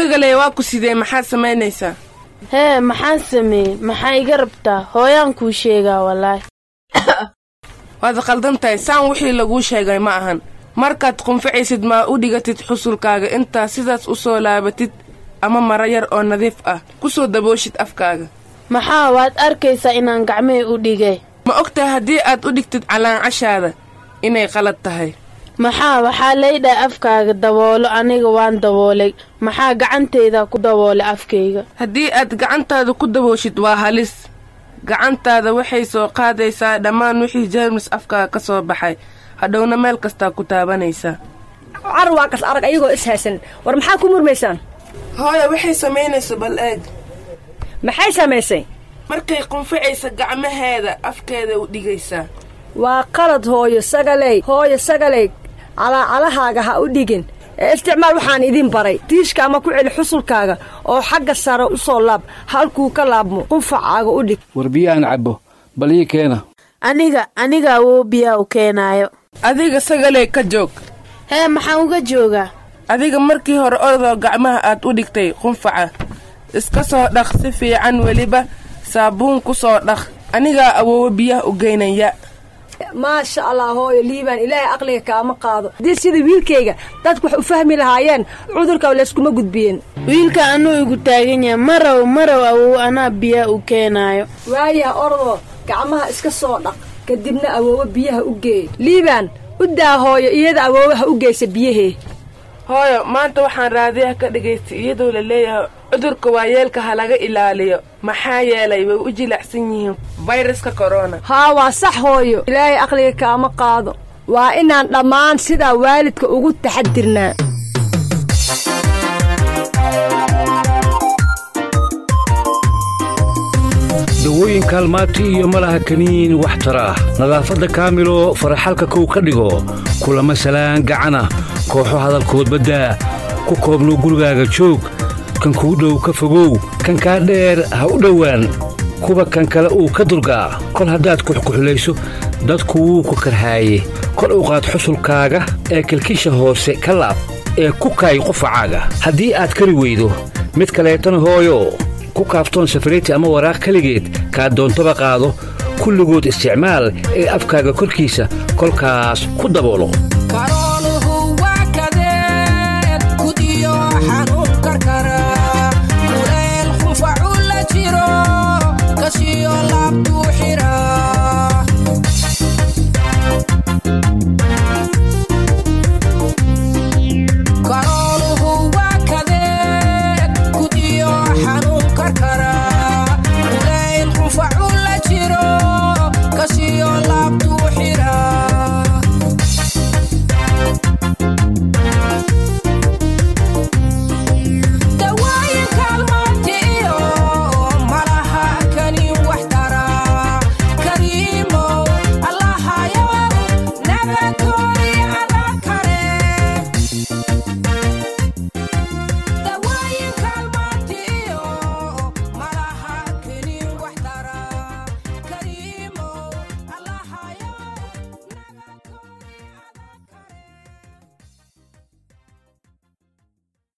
sagaley waa ku sidee maxaad samaynaysaa hee maxaan sameeyey maxaa iga rabtaa hooyaan kuu sheegaa wallaahi waad qaldan tahay saan wixii laguu sheegay ma ahan markaad qunficaysid maa u dhigatid xusulkaaga intaa sidaas u soo laabatid ama mara yar oo nadiif ah ku soo dabooshid afkaaga maxaa waad arkaysaa inaan gacmihii u dhigay ma og tahay haddii aad u dhigtid calaancashaada inay qalad tahay maxaa waxaa laydhaha afkaaga daboolo aniga waan daboolay maxaa gacantayda ku daboolay afkayga haddii aad gacantaada ku dabooshid waa halis gacantaada waxay soo qaadaysaa dhammaan wixii jeermis afkaaga ka soo baxay hadhowna meel kastaa ku taabanaysaa car waa kas arag ayagoo is haysan war maxaa ku murmaysaan hooya waxay samaynayso bal eeg maxay samaysay markay qunficaysa gacmaheeda afkeeda u dhigaysaa waa qalad hooyo sagaley hooyo sagaley calaacalahaaga ha u dhigin ee isticmaal waxaan idin baray tiishka ama ku celi xusulkaaga oo xagga sare u soo laab halkuu ka laabmo qunfacaaga u dhig war biyo aan cabbo bal ii keena aniga aniga awoo biyaa u keenaayo adiga sagaley ka joog hee maxaan uga joogaa adiga markii hore ordoo gacmaha aad u dhigtay qunfaca iska soo dhaq si fiican weliba saabuun ku soo dhaq anigaa awoowo biyaha u geynaya maasha allah hooyo liibaan ilaahay aqliga kaama qaado haddii sida wiilkayga dadku wax u fahmi lahaayeen cudurka layskuma gudbiyeen wiilka anuu igu taagan yahay marow marow awow anaa biyaa u keenaayo waayaha ordoo gacmaha iska soo dhaq kadibna awoowo biyaha u geey liibaan u daa hooyo iyada awoowaha u geysa biyahee hooyo maanta waxaan raadiyaha ka dhagaystay iyadoo la leeyahay cudurka waayeelka ha laga ilaaliyo maxaa yeelay way u jilacsan yihiin fayraska korona haa waa sax hooyo ilaahay aqliga kaama qaado waa inaan dhammaan sidaa waalidka ugu taxadirnaa dawooyin kaalmaati iyo malaha kaniin wax tara ah nadaafadda kaamilo faraxalka kow ka dhigo kulama salaan gacana kooxo hadalkood baddaa ku koobnow gurigaaga joog kan kuu dhow ka fogow kan kaa dheer ha u dhowaan kuwa kan kale uu ka dulgaa kol haddaad kuxkuxulayso dadku wuu ku karhaaye kor u qaad xusulkaaga ee kilkisha hoose ka laab ee ku kaay qufacaaga haddii aad kari weydo mid kaleetana hooyo ku kaaftoon safariti ama waraaq keligeed kaa doontaba qaado kulligood isticmaal ee afkaaga korkiisa kolkaas ku daboolo